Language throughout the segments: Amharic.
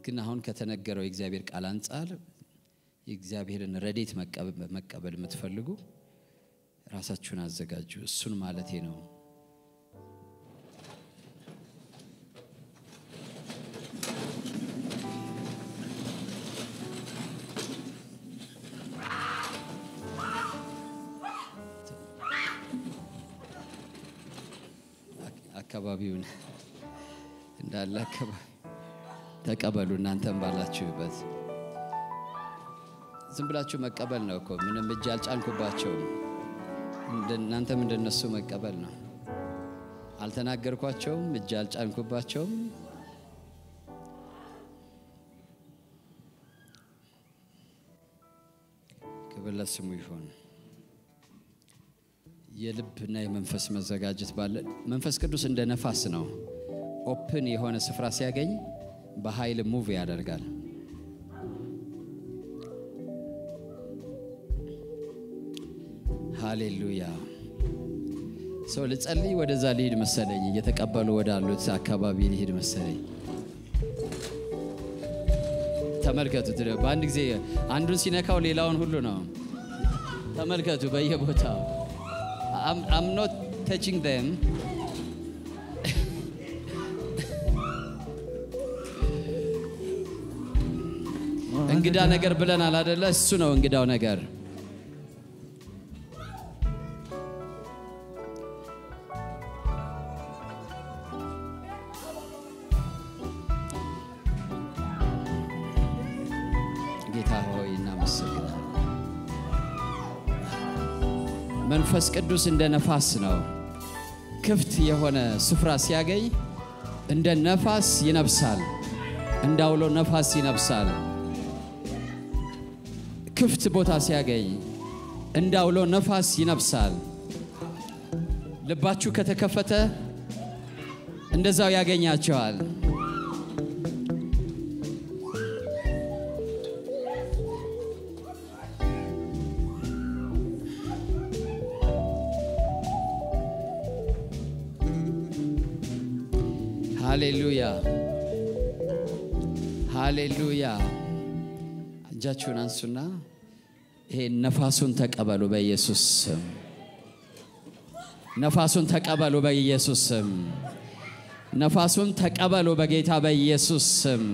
ግን አሁን ከተነገረው የእግዚአብሔር ቃል አንጻር የእግዚአብሔርን ረዴት መቀበል የምትፈልጉ ራሳችሁን አዘጋጁ። እሱን ማለቴ ነው። አካባቢውን እንዳለ አካባቢ ተቀበሉ። እናንተም ባላችሁበት ዝም ብላችሁ መቀበል ነው እኮ ምንም እጅ አልጫንኩባቸውም። እናንተም እንደነሱ መቀበል ነው። አልተናገርኳቸውም፣ እጅ አልጫንኩባቸውም። ክብር ለስሙ ይሁን። የልብና የመንፈስ መዘጋጀት ባለ መንፈስ ቅዱስ እንደ ነፋስ ነው። ኦፕን የሆነ ስፍራ ሲያገኝ በኃይል ሙቭ ያደርጋል። ሃሌሉያ። ሰው ልጸልይ ወደዛ ሊሄድ መሰለኝ። እየተቀበሉ ወዳሉት አካባቢ ሊሄድ መሰለኝ። ተመልከቱት። በአንድ ጊዜ አንዱን ሲነካው ሌላውን ሁሉ ነው። ተመልከቱ በየቦታው አም ኖት ተችንግ ደም እንግዳ ነገር ብለናል አደለ? እሱ ነው እንግዳው ነገር። ጌታ ሆይ እናመሰግናለን። መንፈስ ቅዱስ እንደ ነፋስ ነው። ክፍት የሆነ ስፍራ ሲያገኝ እንደ ነፋስ ይነፍሳል፣ እንዳውሎ ነፋስ ይነፍሳል። ክፍት ቦታ ሲያገኝ እንዳውሎ ነፋስ ይነፍሳል። ልባችሁ ከተከፈተ እንደዛው ያገኛቸዋል። ሃሌሉያ ሃሌሉያ። እጃችሁን አንሱና ይሄ ነፋሱን ተቀበሉ በኢየሱስ ስም። ነፋሱን ተቀበሉ በኢየሱስ ስም። ነፋሱን ተቀበሉ በጌታ በኢየሱስ ስም።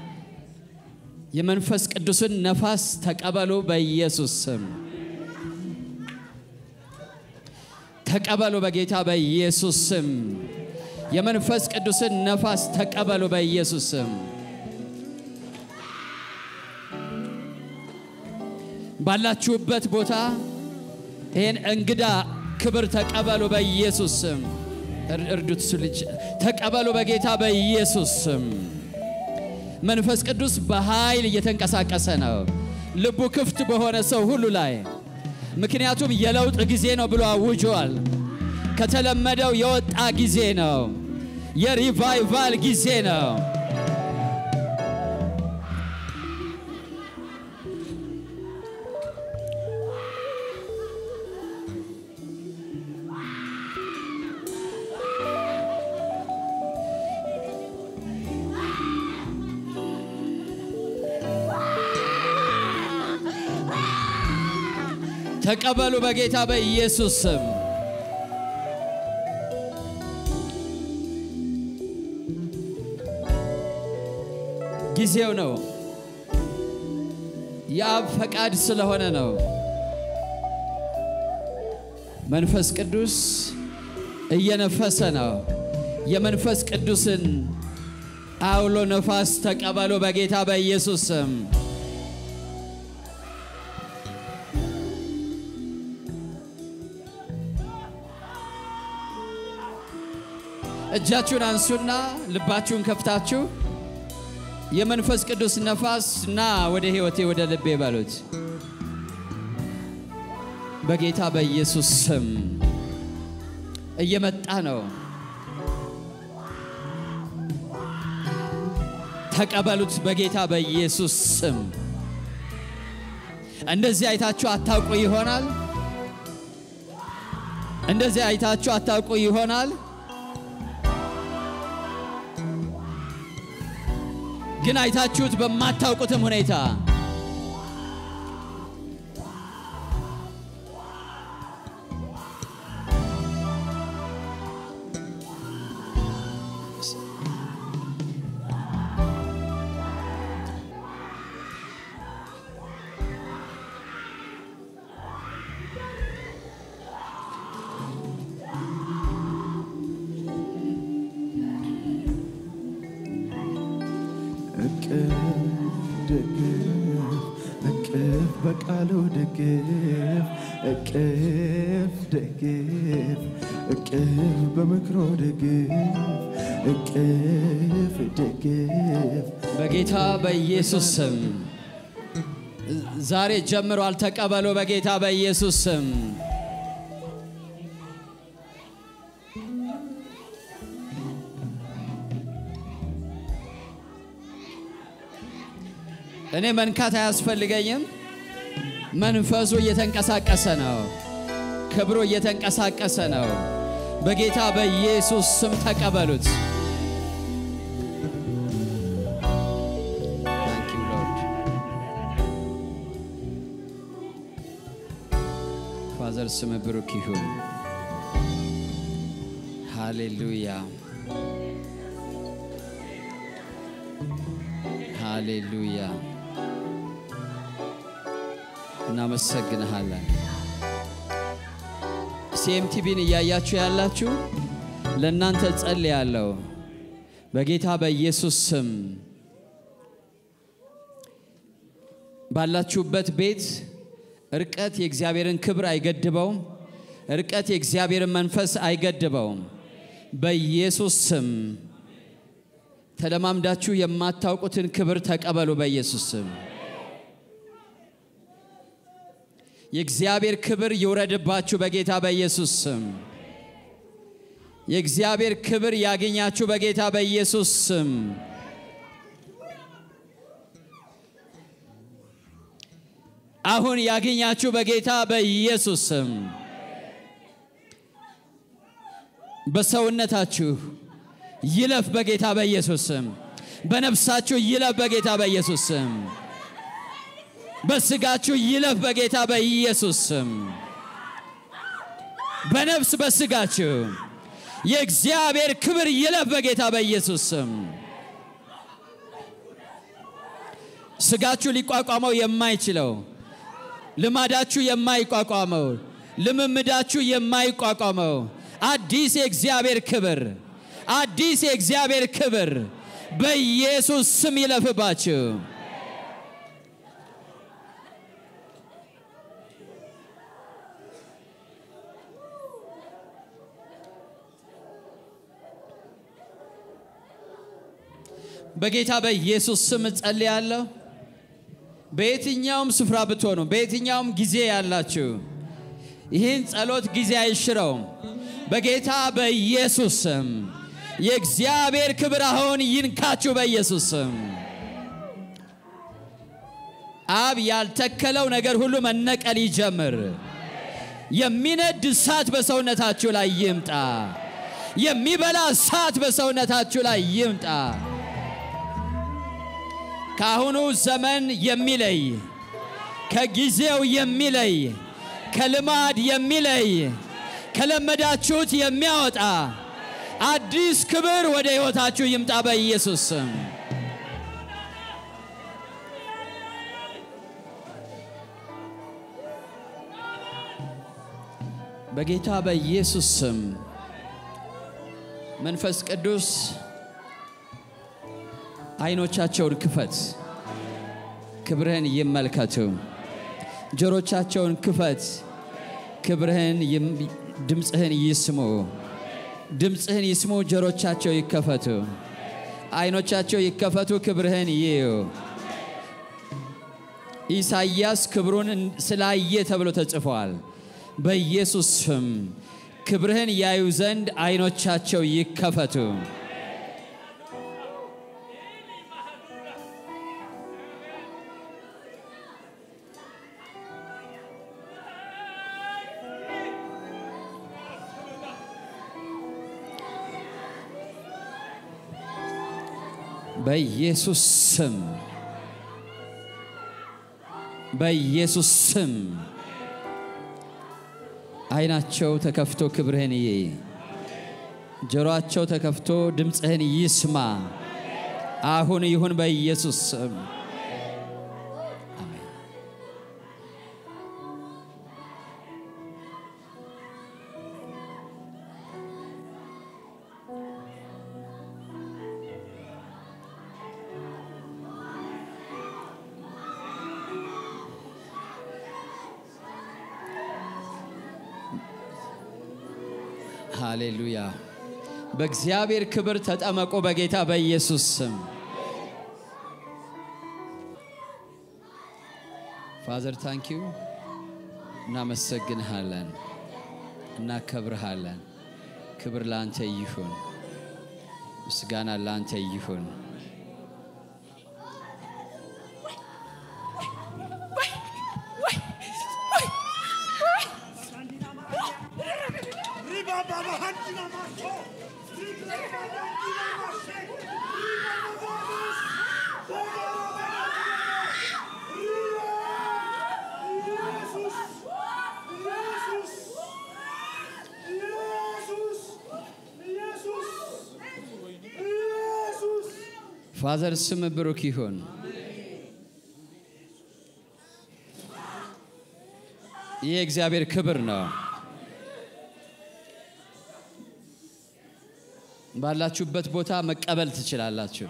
የመንፈስ ቅዱስን ነፋስ ተቀበሉ በኢየሱስ ስም። ተቀበሉ በጌታ በኢየሱስ ስም። የመንፈስ ቅዱስን ነፋስ ተቀበሉ በኢየሱስ ስም። ባላችሁበት ቦታ ይህን እንግዳ ክብር ተቀበሉ በኢየሱስ ስም። እርዱት እሱ ልጅ ተቀበሉ በጌታ በኢየሱስ ስም። መንፈስ ቅዱስ በኃይል እየተንቀሳቀሰ ነው፣ ልቡ ክፍት በሆነ ሰው ሁሉ ላይ ምክንያቱም የለውጥ ጊዜ ነው ብሎ አውጇል። ከተለመደው የወጣ ጊዜ ነው። የሪቫይቫል ጊዜ ነው። ተቀበሉ በጌታ በኢየሱስ ስም። ጊዜው ነው። የአብ ፈቃድ ስለሆነ ነው። መንፈስ ቅዱስ እየነፈሰ ነው። የመንፈስ ቅዱስን አውሎ ነፋስ ተቀበሉ በጌታ በኢየሱስ ስም። እጃችሁን አንሱና ልባችሁን ከፍታችሁ የመንፈስ ቅዱስ ነፋስ ና ወደ ሕይወቴ ወደ ልቤ በሉት። በጌታ በኢየሱስ ስም እየመጣ ነው። ተቀበሉት በጌታ በኢየሱስ ስም። እንደዚህ አይታችሁ አታውቁ ይሆናል። እንደዚህ አይታችሁ አታውቁ ይሆናል። ግን አይታችሁት በማታውቁትም ሁኔታ እቅፍ ደግፍ እቅፍ በቃሉ ደግፍ እቅፍ ደግፍ እቅፍ በምክሮ ደግፍ እቅፍ ደግፍ በጌታ በኢየሱስ ስም ዛሬ ጀምሯል። ተቀበሉ። በጌታ በኢየሱስ ስም እኔ መንካት አያስፈልገኝም። መንፈሱ እየተንቀሳቀሰ ነው። ክብሩ እየተንቀሳቀሰ ነው። በጌታ በኢየሱስ ስም ተቀበሉት። Thank you, Lord. ፋዘር ስም ብሩክ ይሁን። ሃሌሉያ ሃሌሉያ። እናመሰግንሃለን። ሲኤምቲቪን እያያችሁ ያላችሁ ለእናንተ ጸልያለሁ በጌታ በኢየሱስ ስም ባላችሁበት ቤት እርቀት የእግዚአብሔርን ክብር አይገድበውም። እርቀት የእግዚአብሔርን መንፈስ አይገድበውም። በኢየሱስ ስም ተለማምዳችሁ የማታውቁትን ክብር ተቀበሉ። በኢየሱስ ስም የእግዚአብሔር ክብር ይውረድባችሁ። በጌታ በኢየሱስ ስም የእግዚአብሔር ክብር ያገኛችሁ። በጌታ በኢየሱስ ስም አሁን ያገኛችሁ። በጌታ በኢየሱስ ስም በሰውነታችሁ ይለፍ በጌታ በኢየሱስ ስም። በነፍሳችሁ ይለፍ በጌታ በኢየሱስ ስም። በስጋችሁ ይለፍ በጌታ በኢየሱስ ስም። በነፍስ በስጋችሁ የእግዚአብሔር ክብር ይለፍ በጌታ በኢየሱስ ስም። ስጋችሁ ሊቋቋመው የማይችለው ልማዳችሁ የማይቋቋመው ልምምዳችሁ የማይቋቋመው አዲስ የእግዚአብሔር ክብር አዲስ የእግዚአብሔር ክብር በኢየሱስ ስም ይለፍባችሁ። በጌታ በኢየሱስ ስም እጸልያለሁ። በየትኛውም ስፍራ ብትሆኑ፣ በየትኛውም ጊዜ ያላችሁ ይህን ጸሎት ጊዜ አይሽረውም። በጌታ በኢየሱስ ስም የእግዚአብሔር ክብር አሁን ይንካችሁ በኢየሱስ ስም። አብ ያልተከለው ነገር ሁሉ መነቀል ይጀምር። የሚነድ እሳት በሰውነታችሁ ላይ ይምጣ። የሚበላ እሳት በሰውነታችሁ ላይ ይምጣ። ከአሁኑ ዘመን የሚለይ ከጊዜው የሚለይ ከልማድ የሚለይ ከለመዳችሁት የሚያወጣ አዲስ ክብር ወደ ሕይወታችሁ ይምጣ በኢየሱስ ስም። በጌታ በኢየሱስ ስም መንፈስ ቅዱስ አይኖቻቸውን ክፈት፣ ክብርህን ይመልከቱ። ጆሮቻቸውን ክፈት፣ ክብርህን ይም- ድምፅህን ይስሙ። ድምፅህን ይስሙ፣ ጆሮቻቸው ይከፈቱ። አይኖቻቸው ይከፈቱ፣ ክብርህን ይዩ። ኢሳይያስ ክብሩን ስላየ ተብሎ ተጽፏል። በኢየሱስ ስም ክብርህን ያዩ ዘንድ አይኖቻቸው ይከፈቱ። በኢየሱስ ስም በኢየሱስ ስም ዓይናቸው ተከፍቶ ክብርህን ይይ፣ ጆሮአቸው ተከፍቶ ድምፅህን ይስማ። አሁን ይሁን በኢየሱስ ስም አሜን። ሃሌሉያ። በእግዚአብሔር ክብር ተጠመቁ በጌታ በኢየሱስ ስም። ፋዘር ታንኪዩ እናመሰግንሃለን፣ እናከብርሃለን። ክብር ለአንተ ይሁን፣ ምስጋና ለአንተ ይሁን። ፋዘር ስም ብሩክ ይሁን። ይህ የእግዚአብሔር ክብር ነው። ባላችሁበት ቦታ መቀበል ትችላላችሁ።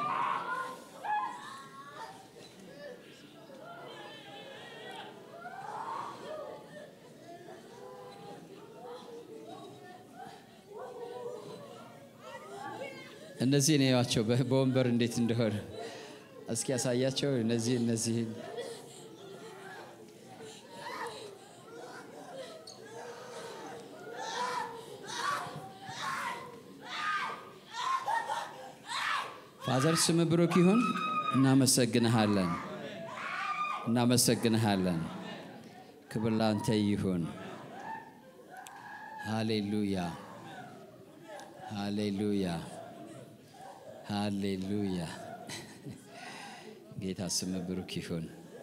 እነዚህ ነው ያቸው በወንበር እንዴት እንደሆነ እስኪ ያሳያቸው። እነዚህ እነዚህን ፋዘር ስም ብሩክ ይሁን። እናመሰግንሃለን፣ እናመሰግንሃለን። ክብር ላንተ ይሁን። ሃሌሉያ፣ ሃሌሉያ፣ ሃሌሉያ። ጌታ ስም ብሩክ ይሁን።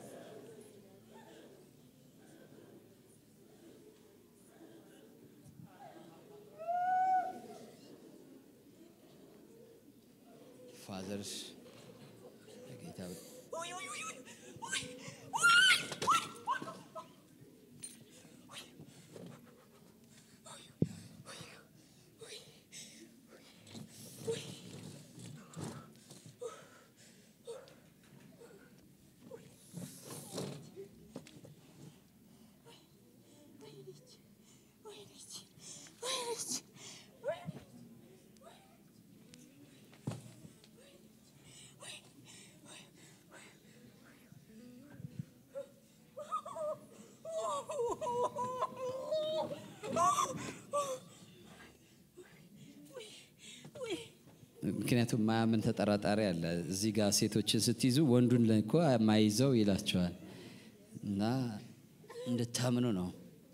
ፋዘር ጌታ ምክንያቱም ማያምን ተጠራጣሪ አለ። እዚህ ጋር ሴቶችን ስትይዙ ወንዱን እኮ ማይዘው ይላቸዋል። እና እንድታምኑ ነው።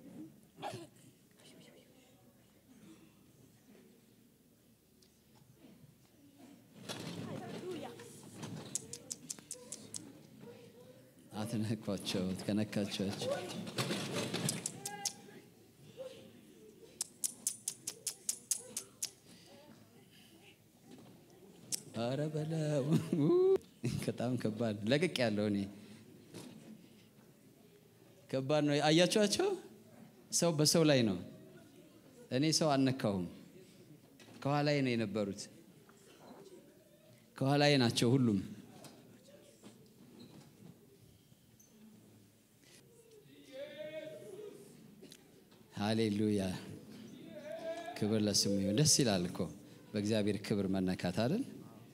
አትነኳቸው፣ ከነካቸዋቸው አረ በለው በጣም ከባድ ለቅቅ ያለው እኔ ከባድ ነው። አያችኋቸው? ሰው በሰው ላይ ነው። እኔ ሰው አልነካሁም። ከኋላዬ ነው የነበሩት። ከኋላዬ ናቸው ሁሉም። ሃሌሉያ ክብር ለስሙ ይሁን። ደስ ይላል እኮ በእግዚአብሔር ክብር መነካት አይደል?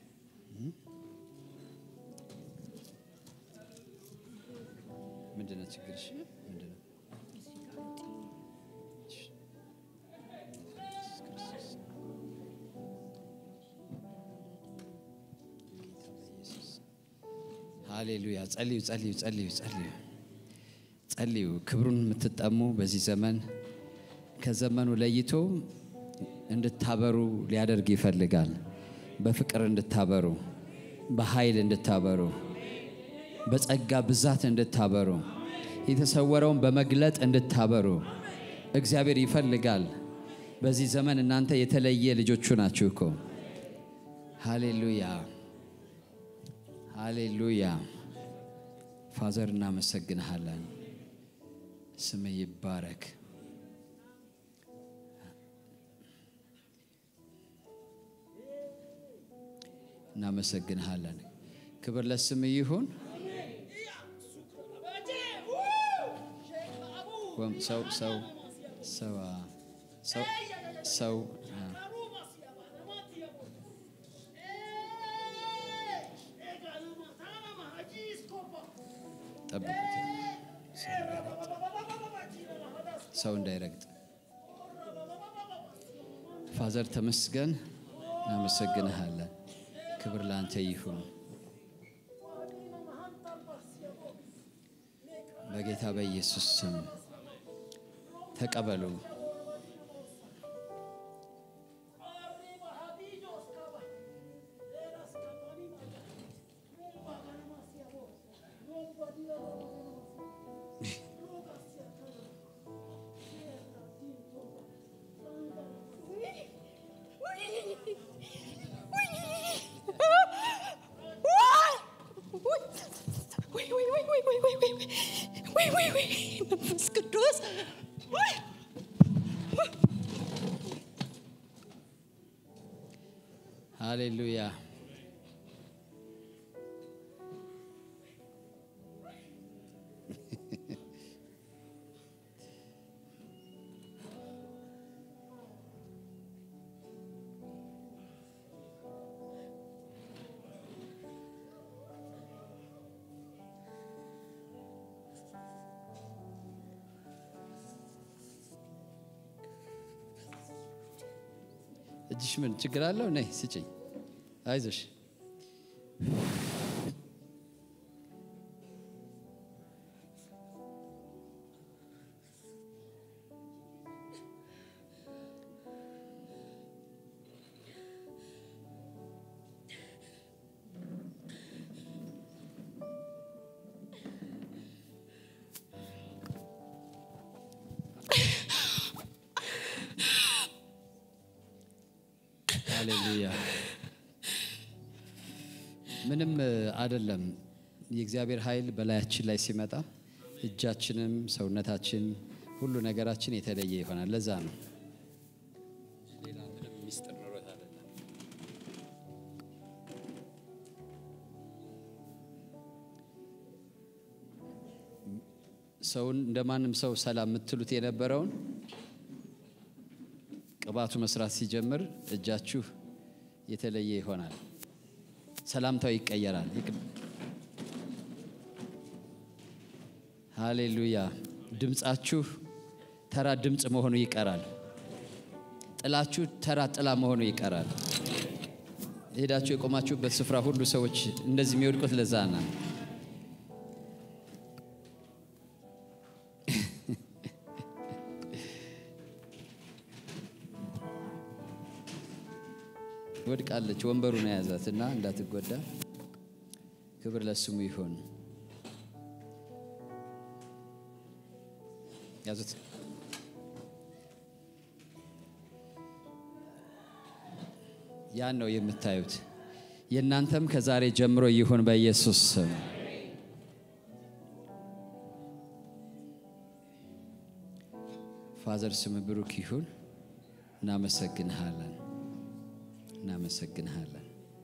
ምንድነው ችግርሽ? ምንድነው? ሃሌሉያ። ጸልዩ፣ ጸልዩ፣ ጸልዩ፣ ጸልዩ፣ ጸልዩ። ክብሩን የምትጠሙ በዚህ ዘመን ከዘመኑ ለይቶ እንድታበሩ ሊያደርግ ይፈልጋል። በፍቅር እንድታበሩ በኃይል እንድታበሩ በጸጋ ብዛት እንድታበሩ የተሰወረውን በመግለጥ እንድታበሩ እግዚአብሔር ይፈልጋል። በዚህ ዘመን እናንተ የተለየ ልጆቹ ናችሁ እኮ። ሃሌሉያ ሃሌሉያ። ፋዘር እናመሰግንሃለን። ስም ይባረክ። እናመሰግንሃለን። ክብር ለስም ይሁን። ወም ሰው ሰው ሰው አ- ሰው ሰው አ፣ ጠብቁት ሰው እንዳይረግጥ። ፋዘር ተመስገን፣ እናመሰግንሃለን። ክብር ለአንተ ይሁን በጌታ በኢየሱስ ስም ተቀበሉ። መንፈስ ቅዱስ ሃሌሉያ እጅሽ ምን ችግር አለው? ነይ ስጭኝ። አይዞሽ ሃሌሉያ። ምንም አይደለም። የእግዚአብሔር ኃይል በላያችን ላይ ሲመጣ እጃችንም ሰውነታችን ሁሉ ነገራችን የተለየ ይሆናል። ለዛ ነው ሌላ ምንም ሚስጥር ኖሮት አይደለም። ሰውን እንደ ማንም ሰው ሰላም የምትሉት የነበረውን ቅባቱ መስራት ሲጀምር እጃችሁ የተለየ ይሆናል። ሰላምታው ይቀየራል። ይቅ- ሃሌሉያ። ድምፃችሁ ተራ ድምፅ መሆኑ ይቀራል። ጥላችሁ ተራ ጥላ መሆኑ ይቀራል። ሄዳችሁ የቆማችሁበት ስፍራ ሁሉ ሰዎች እንደዚህ የሚወድቁት ለዛ ነው። ወድቃለች። ወንበሩን የያዛት እና እንዳትጎዳ ክብር ለስሙ ይሁን። ያዙት። ያን ነው የምታዩት። የእናንተም ከዛሬ ጀምሮ ይሁን በኢየሱስ ስም። ፋዘር ስም ብሩክ ይሁን። እናመሰግንሃለን እናመሰግንሃለን።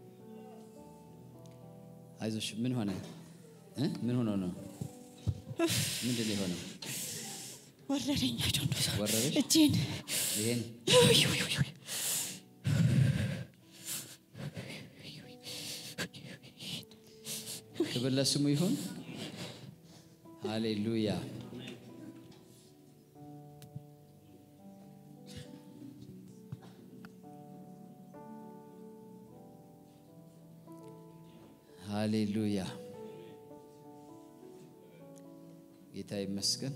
አይዞሽ። ምን ሆነ እ? ምን ሆኖ ነው? ምንድን ነው የሆነው? ወረደኝ። I don't know. ወረደሽ? እጄን ይሄን ውይ፣ ውይ፣ ውይ፣ ውይ። ክብር ለስሙ ይሁን። ሃሌሉያ። ሃሌሉያ። ጌታ ይመስገን።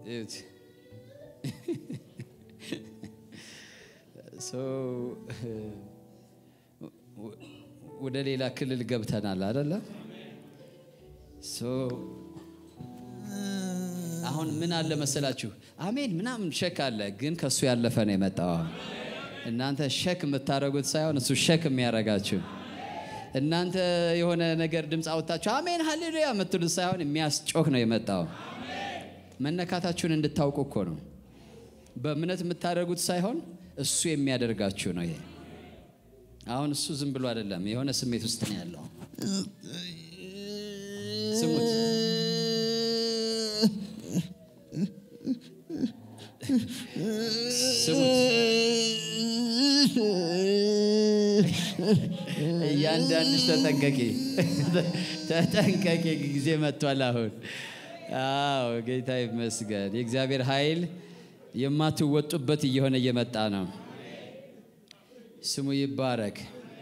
እዩት። ሶ ወደ ሌላ ክልል ገብተናል አደለ? ሶ አሁን ምን አለ መሰላችሁ? አሜን ምናምን ሸክ አለ፣ ግን ከእሱ ያለፈ ነው የመጣው። እናንተ ሸክ የምታደርጉት ሳይሆን እሱ ሸክ የሚያደርጋችሁ እናንተ የሆነ ነገር ድምፅ አወጣችሁ አሜን ሃሌሉያ የምትሉት ሳይሆን የሚያስጮህ ነው የመጣው። መነካታችሁን እንድታውቁ እኮ ነው። በእምነት የምታደርጉት ሳይሆን እሱ የሚያደርጋችሁ ነው። ይሄ አሁን እሱ ዝም ብሎ አይደለም፣ የሆነ ስሜት ውስጥ ነው ያለው። ስሙት። ስሙት። እያንዳንድሽ ተጠንቀቂ፣ ተጠንቀቂ። ጊዜ መጥቷል አሁን። አዎ ጌታ ይመስገን። የእግዚአብሔር ኃይል የማትወጡበት እየሆነ እየመጣ ነው። ስሙ ይባረክ።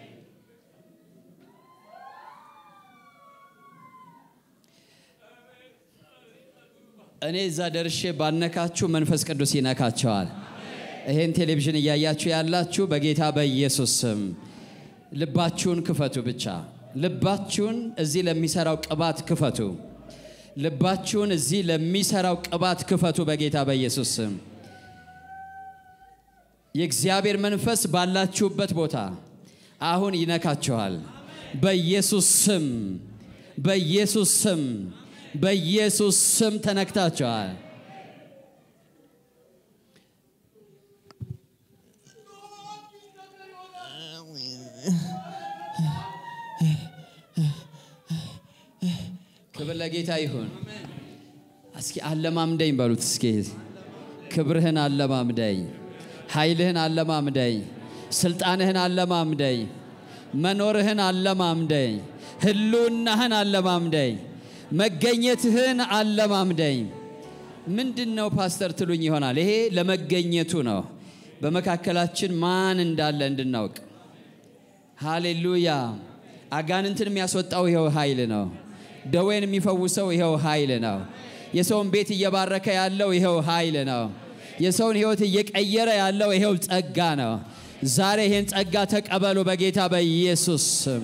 እኔ እዛ ደርሼ ባነካችሁ መንፈስ ቅዱስ ይነካቸዋል። ይሄን ቴሌቪዥን እያያችሁ ያላችሁ በጌታ በኢየሱስ ስም ልባችሁን ክፈቱ። ብቻ ልባችሁን እዚህ ለሚሰራው ቅባት ክፈቱ። ልባችሁን እዚህ ለሚሰራው ቅባት ክፈቱ በጌታ በኢየሱስ ስም። የእግዚአብሔር መንፈስ ባላችሁበት ቦታ አሁን ይነካችኋል። በኢየሱስ ስም፣ በኢየሱስ ስም፣ በኢየሱስ ስም ተነክታችኋል። ክብር ለጌታ ይሁን። እስኪ አለማምደኝ በሉት። እስኪ ክብርህን አለማምደኝ፣ ኃይልህን አለማምደኝ፣ ስልጣንህን አለማምደኝ፣ መኖርህን አለማምደኝ፣ ህልውናህን አለማምደኝ፣ መገኘትህን አለማምደኝ። ምንድን ነው ፓስተር ትሉኝ ይሆናል። ይሄ ለመገኘቱ ነው፣ በመካከላችን ማን እንዳለ እንድናውቅ። ሃሌሉያ። አጋንንትን የሚያስወጣው ይኸው ኃይል ነው። ደዌን የሚፈውሰው ይኸው ኃይል ነው። የሰውን ቤት እየባረከ ያለው ይኸው ኃይል ነው። የሰውን ህይወት እየቀየረ ያለው ይኸው ጸጋ ነው። ዛሬ ይህን ጸጋ ተቀበሉ በጌታ በኢየሱስ ስም።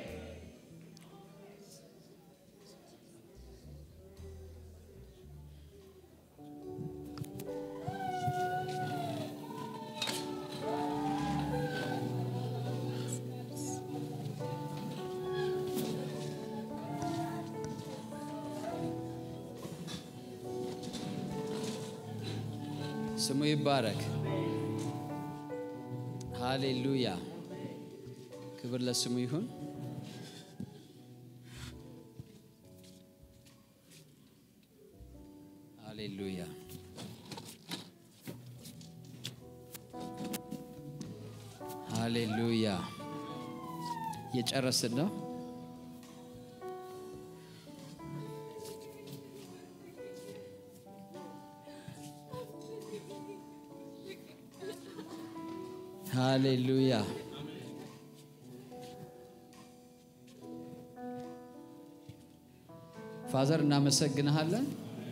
ስሙ ይባረክ። ሃሌሉያ። ክብር ለስሙ ይሁን። ሃሌሉያ። ሃሌሉያ። እየጨረስን ነው። ሃሌሉያ። ፋዘር እናመሰግንሃለን።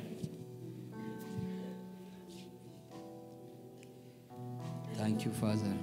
ታንክ ዩ ፋዘር።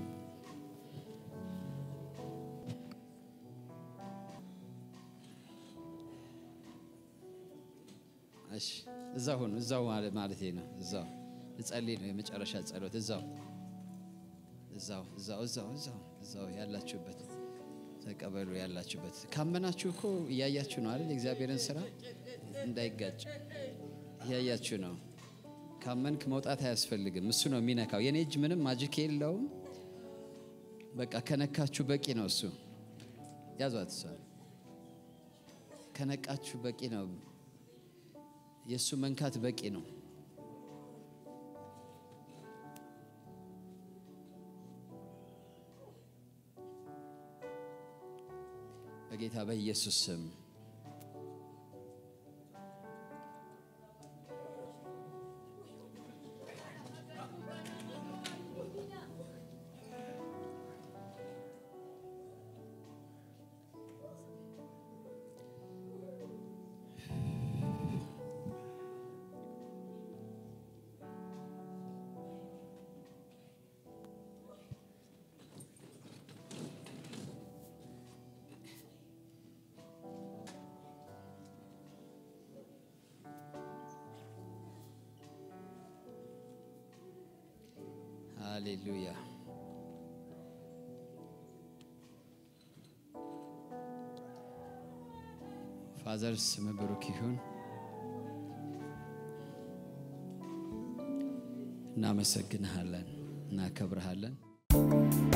እሺ እዛው ሁኑ። እዛው ማለት ነው። እዛው ልጸልይ ነው። የመጨረሻ ጸሎት እዛው እዛው እዛው እዛው እዛው እዛው ያላችሁበት ተቀበሉ። ያላችሁበት ካመናችሁ እኮ እያያችሁ ነው አይደል? የእግዚአብሔርን ስራ እንዳይጋጭ እያያችሁ ነው። ካመንክ መውጣት አያስፈልግም። እሱ ነው የሚነካው። የኔ እጅ ምንም ማጅክ የለውም። በቃ ከነካችሁ በቂ ነው። እሱ ያዟት። እሷ ከነቃችሁ በቂ ነው። የእሱ መንካት በቂ ነው። በጌታ በኢየሱስ ስም ሃሌሉያ ፋዘር ስም ብሩክ ይሁን። እናመሰግንሃለን፣ እናከብርሃለን።